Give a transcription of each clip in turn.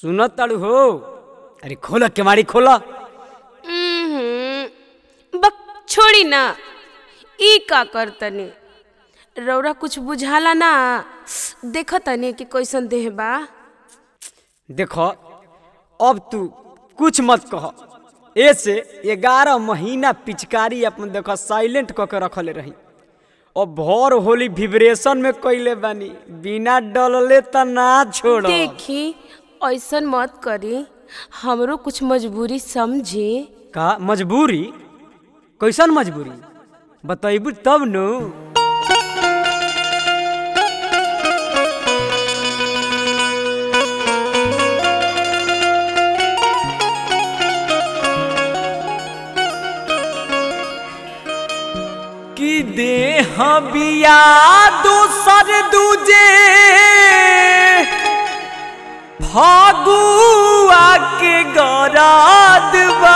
सुनत ताड़ू हो अरे खोला केवाड़ी खोला उम्हुम, बक छोड़ी ना ई का करतनी रौरा कुछ बुझाला ना देख तनी कि कैसन देह बा देखो अब तू कुछ मत कह ऐसे ग्यारह महीना पिचकारी अपन देखो साइलेंट क के रखले रही अब भर होली विब्रेशन में कैले बानी बिना डलले त ना छोड़ देखी ऐसन मत करी हमरो कुछ मजबूरी समझी का मजबूरी कैसन मजबूरी बतैबू तब नु कि देह बिया दूसर दूजे फागुआ के गराद बा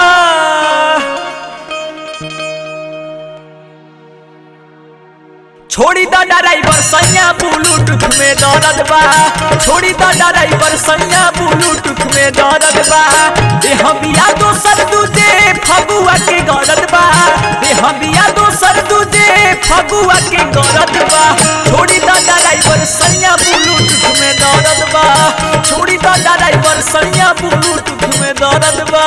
छोड़ी द ड्राइवर सैया ब्लूटूथ में दर्द बा छोड़ी द ड्राइवर सैया ब्लूटूथ में दर्द बा देह बिया दोसर दूजे फगुआ के गरद बा देह बिया दोसर दूजे फगुआ के गरद बा छोड़ी द ड्राइवर सैया ब्लूटूथ में दर्द बा छोड़ी द ड्राइवर सैया ब्लूटूथ में दर्द बा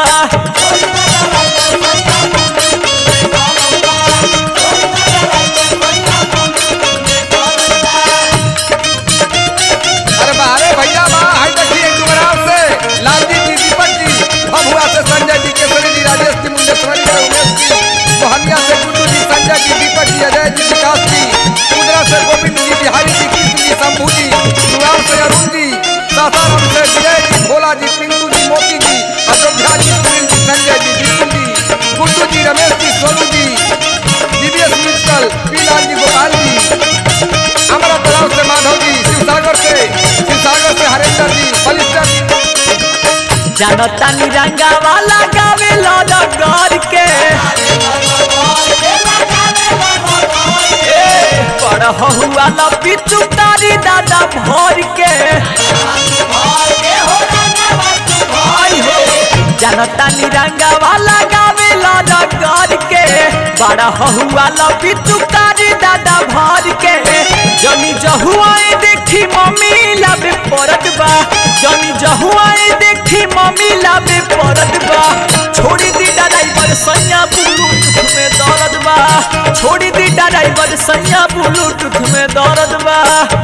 अरे बारे भैया बा हाय देखिए डुमराव से लालजी जी दीपक जी भभुआ से संजय जी केसरी जी राजेश जी मुंडेश्वरी से उमेश जी मोहनिया से गुड्डू जी संजय जी दीपक जी अजय जी विकास जी कुंदरा से गोविंद जी बिहारी जी कृष्ण जी शंभू जी नुआर से अरुण जी सासाराम से विजय जी भोला जी पिंटू जी मोती जी अयोध्या जी सुनील जी संजय जी विपुल जी गुड्डू जी रमेश जी सोनू जी दिव्येश मित्तल पीलाल जी गोपाल जी हमारा तलाव से माधव जी शिवसागर से शिवसागर से हरेंद्र जी बलिस्टर जी जानता निरंगा वाला गावे लाला गार के पढ़ हुआ ला पिचु तारी दादा भर के आई हो जानता निरंगा वाला गावे लाला गार के बड़ा हुआ ला पिचु तारी दादा भर के जमी जहुआए देखी मम्मी लाबे परत बा जमी जहुआए देखी मम्मी लाबे परत बा छोड़ी दी ड्राइवर सैया ब्लूटूथ में दर्द बा छोड़ी दी ड्राइवर सैया ब्लूटूथ में दर्द बा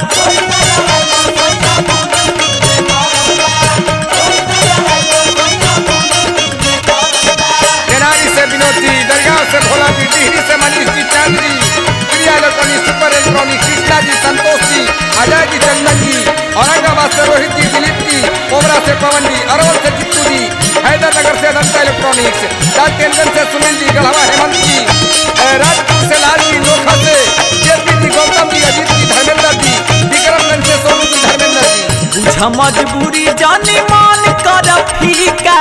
तेनाली से विनोद जी दरगाह से भोला जी टिहरी से Manish ji Chand ji Priya electronic super electronic Krishna ji Santosh जी अजय जी चंदन जी औरंगाबाद से रोहित जी दिलीप जी कोबरा से पवन जी अरवल से जित्तू जी हैदरनगर से अनंता इलेक्ट्रॉनिक्स राजकेंद्र से सुनील जी गढ़वा हेमंत जी अ, राजपुर से लाल जी लोखा से जेपी जी गौतम जी अजीत जी धर्मेंद्र जी विक्रमगंज से सोनू जी धर्मेंद्र जी बुझ मजबूरी जाने मान कर फीका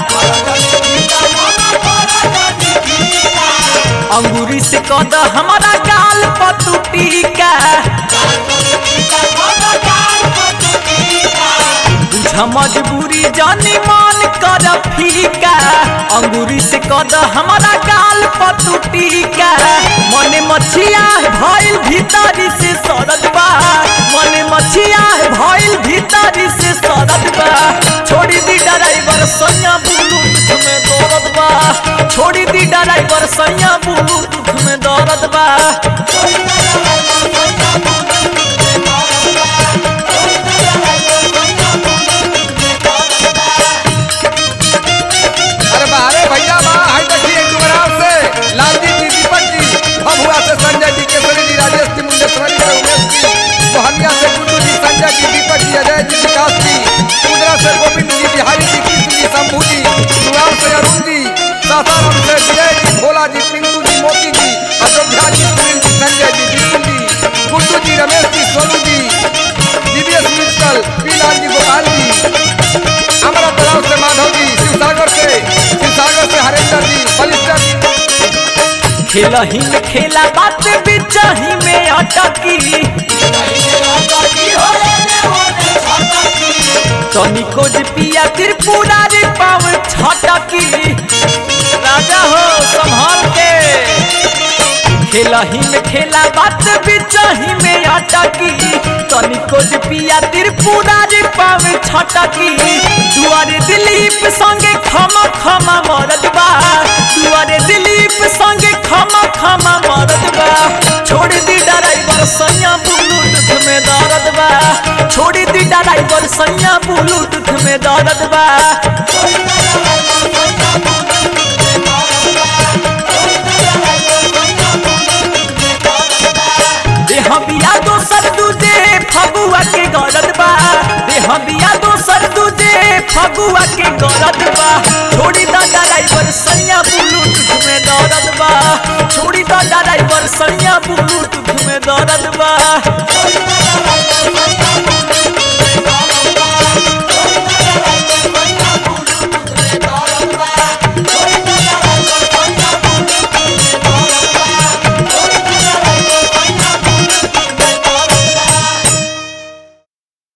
अंगूरी से कद हमारा गाल पतु टीका बुझ मजबूरी जाने मान कर फीका अंगूरी से कद हमारा गाल पतु टीका मने मछिया भइल भीतरी से सरद बा मने मछिया भइल भीतरी से सरद बा छोड़ी दी ड्राइवर सैया ब्लूटूथ में दौड़त बा छोड़ी दी ड्राइवर सैया ब्लूटूथ में दौड़त बा अरे बारे भैया बा हाय देखिए डुमराव से लालजी जी दीपक जी भभुआ से संजय जी केसरी जी राजेश जी मुंडेश्वरी से उमेश जी मोहनिया से गुड्डू जी संजय जी दीपक जी अजय जी विकास जी कुंदरा से गोविंद जी बिहारी जी कृष्ण जी शंभू जी नुआर से अरुण जी सासाराम से विजय जी भोला जी पिंटू जी मोती जी अयोध्या जी सुनील जी संजय जी विपुल जी गुड्डू जी रमेश जी सोनू जी दिव्येश मित्तल पीलाल जी गोपाल जी हमारा तलाव से माधव जी शिवसागर से शिवसागर से हरेंद्र जी बलिस्टर जी खेल ही में खेला बात बिचाही में अटकी तनिको जे पिया त्रिपुरा रे पाव छटकी राजा हो संभाल के खेला ही में खेला बात बिचही में अटकी तनिको जे पिया त्रिपुरा रे पाव छटकी दुआरे दिलीप संगे खमा खमा मरद बा दुआरे दिलीप संगे खमा खमा मरद बा छोड़ दी ड्राइवर सैया ब्लूटूथ में दर्द बा छोड़ दी ड्राइवर सैया ब्लूटूथ में दर्द बा देह बिया दोसर दूजे फगुआ के गरद बा देह बिया दोसर दूजे फगुआ के गरद बा छोड़ी दा ड्राइवर सैया ब्लूटूथ में दर्द बा छोड़ी दा ड्राइवर सैया ब्लूटूथ में दर्द बा